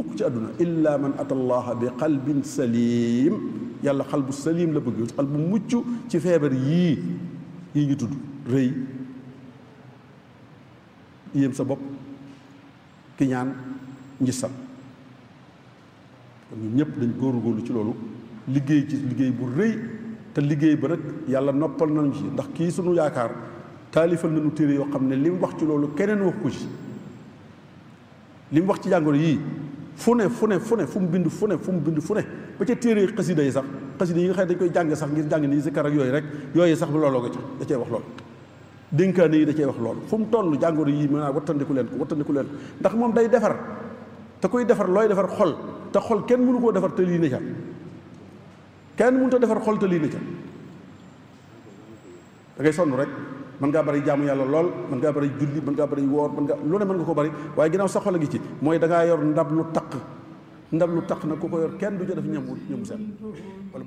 mukk ci àdduna illa man ata allaha bi qalbin salim yàlla xal bu salim la bëgg xal bu mucc ci feebar yii yii ñu tudd rëy yéem sa bopp ki ñaan njisal kon ñun ñëpp dañ góorgóorlu ci loolu liggéey ci liggéey bu rëy te liggéey ba nag yàlla noppal nañu ci ndax kii sunu yaakaar taalifal nañu téere yoo xam ne li mu wax ci loolu keneen wax ko ci li mu wax ci jàngoro yii fu ne fu ne fu ne fu mu bind fu ne fu mu bind fu ne ba ca téere xasida yi sax xasida yi nga xam ne dañ koy jàng sax ngir jàng nii si kar ak yooyu rek yooyu sax looloo ko ci da cee wax loolu dénkaane yi da cee wax loolu fu mu toll jàngoro yii mën naa wattandiku leen ko wattandiku leen ko ndax moom day defar te koy defar looy defar xol te xol kenn mënu koo defar te lii ne ca kenn mënut a defar xol te lii ne ca da ngay sonn rek mën ngaa bari jaamu yàlla lool mën ngaa bari julli mën ngaa bari woor mën nga lu ne mën nga ko bari waaye ginnaaw sa xol a ngi ci mooy da ngaa yor ndab lu taq ndab lu taq nag ku ko yor kenn du ca def ñamu ñamu seen wala